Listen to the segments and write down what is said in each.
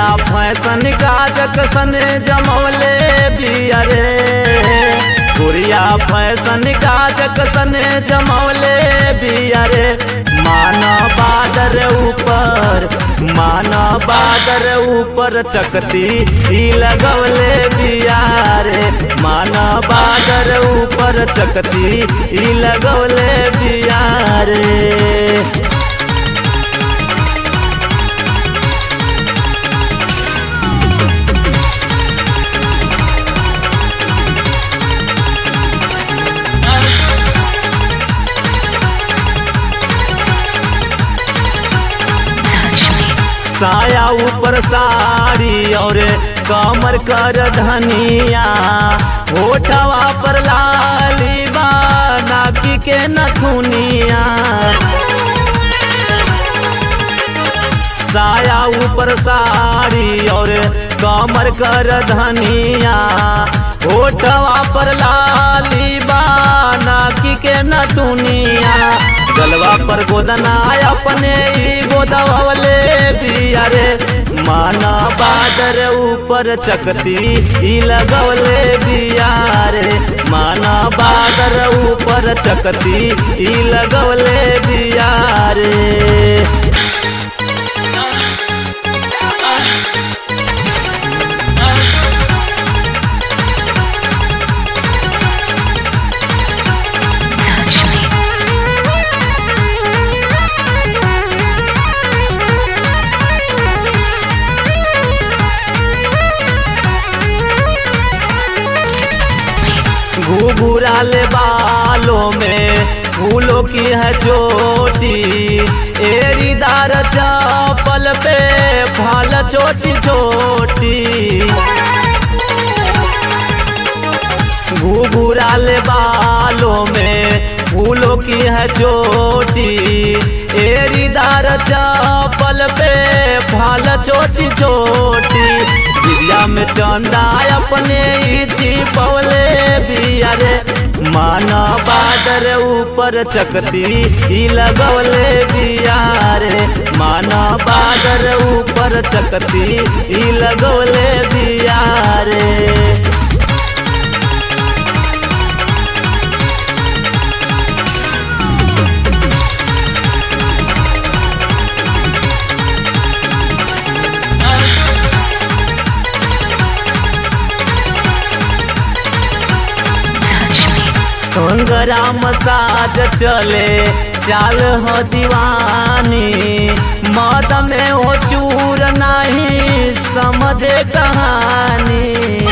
fashion काजक सने जमौले बिया रे गुड़िया फैशन काजक सने जमौले बिया रे माना बादर ऊपर माना बादर ऊपर चकती ही लगवले बिया रे माना बादर ऊपर चकती ही लगवले बिया रे touch me, साया ऊपर साड़ी और कमर कर धनिया होठवा पर लाली बा नाकी के नथुनिया साया ऊपर साड़ी और कमर कर धनिया होठवा पर लाली बा नाकी के नथुनिया गलवा पर गोदना अपने ही गोदवले बिया रे माना बादर ऊपर चकती ही लगवले बिया रे माना बादर ऊपर चकती ही लगवले बिया रे touch me, घुघुराले बालों में फूलों की है चोटी एरीदार चपल पे फाल छोटी छोटी घुघुराले बालों में फूलों की है चोटी एरीदार चपल पे फाल छोटी छोटी विद्या में चंदा अपने ही छिपवले बिया रे माना बादर ऊपर चकती ही लगवले बिया रे माना बादर ऊपर चकती ही लगवले बिया रे touch me, संग्राम साज चले चाल हो दीवानी मद में हो चूर नहीं समझे कहानी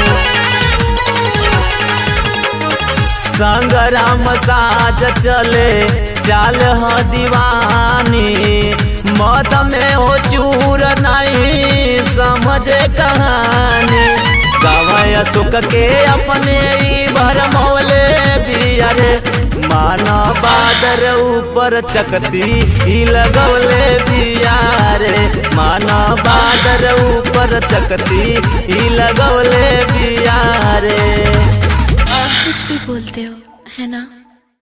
संग्राम साज चले चाल हो दीवानी मद में हो चूर नहीं समझे कहानी गवय सुख के अपने ही भरमौले बिया रे माना बादर ऊपर चकती ही लगौले बिया रे माना बादर ऊपर चकती ही लगौले बिया रे कुछ भी बोलते हो है ना